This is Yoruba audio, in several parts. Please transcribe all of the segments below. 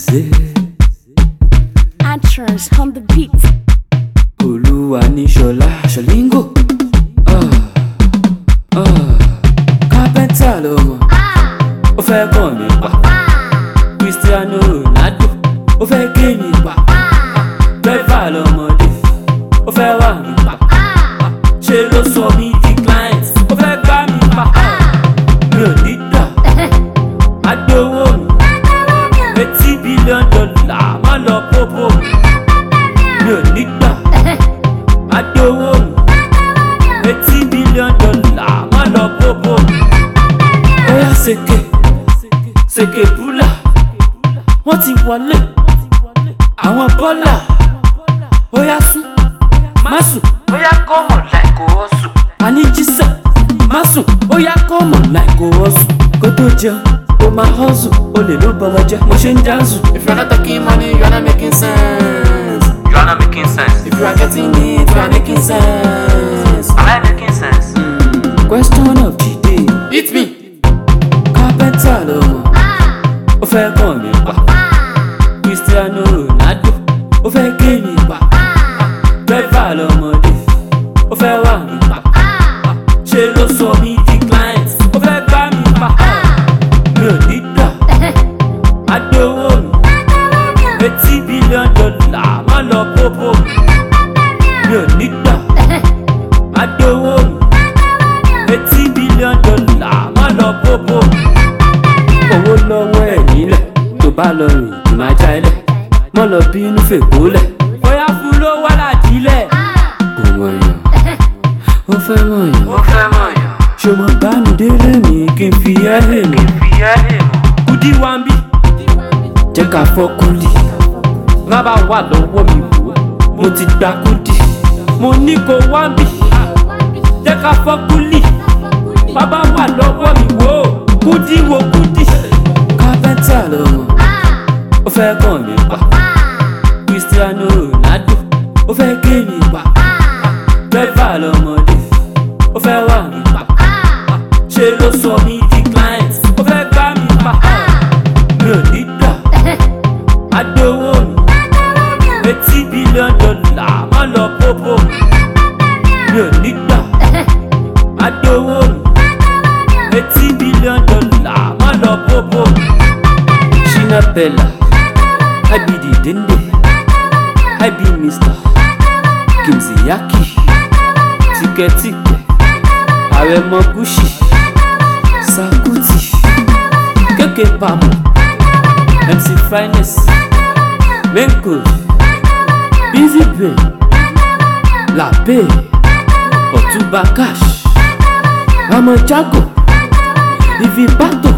say Entrance on the beat. olúwa ní ṣọlá ṣọlíngò kápẹ́ntà lọ́mọ ó fẹ́ kàn mí pa cristiano ronaldo ó fẹ́ gé mi pa bẹ́fà lọ́mọdé ó fẹ́ wà mí pa ṣe ló sọ mí di client ó fẹ́ gbá mi pa mi ò ní gbà má gbowó mi eighty billion dollar má lọ pópó mi ò ní gbà má gbowó mi eighty billion dollar má lọ pópó ó yá sèké sèké búlà wọ́n ti wọlé àwọn bọ́là ó yá sún má sùn ó yá kọ́mọ̀ láì kó o sùn àní jísẹ̀ má sùn ó yá kọ́mọ̀ láì kó o sùn kó tó jẹun ó máa hustle ó lè ló bọ́mọ jẹ́ mo ṣe ń dáhùn. If you're not talking money, you're not making sense. You are not making sense. If you are getting it, you are making sense. Am I making sense? question of the day Hit me. kápẹ́ntà lọ́mọ ó fẹ́ kàn mí pa cristiano ronaldo ó fẹ́ gé mi pa bẹ́fà lọ́mọdé ó fẹ́ wà mí pa ṣe ló sọ mí di client ó fẹ́ gbá mi pa mi ò ní gbà má gbowó mi eighty billion dollar má lọ pópó mi ò ní gbà má gbowó mi eighty billion dollar má lọ pópó owó lọ́wọ́ ẹ̀ nílẹ̀ tó bá lọ rìn kì máa já ilẹ̀ mọ́ lọ bínú fèkó lẹ̀ bóyá fún ló wá ládìílẹ̀. kò mọ̀yàn ó fẹ́ mọ̀yàn Ó fẹ́ mọ̀ yàn. ṣé mo bá mi délé mi kí n fi ẹ́ lè mi. Fi ẹ́ lè mọ̀. kùdí wa ń bí jẹ́ ká fọ́ kúlì rábà wà lọ́wọ́ mi wò ó mo ti gba kúdì mo ní kó wá ń bí jẹ́ ká fọ́ kúlì bàbá wà lọ́wọ́ mi wò ó kúdí wo kúdí. kápẹ́ntà lọ́mọ ó fẹ́ kàn mí pa cristiano ronaldo ó fẹ́ gé mi pa bẹ́fà lọ́mọdé ó fẹ́ wà mí pa ṣe ló sọ mí di client ó fẹ́ gbá mi pa mi ò ní gbà má gbowó mi eighty billion dollar má lọ pópó mi ò ní gbà má gbowó mi eighty billion dollar má lọ pópó ṣínà bella i be the dende i be mr kimziyaki tikẹtikẹ àrẹ̀mọ gúúsì sakuti kéke pamọ mc finest menko busy brain lape ọtúnba cash ọmọ jago ivibato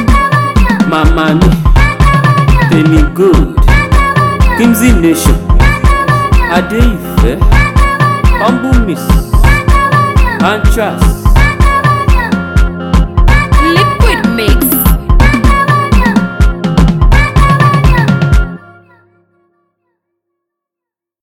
mama mi tèmi gold kimzi nation adéìfẹ́ humble miss antras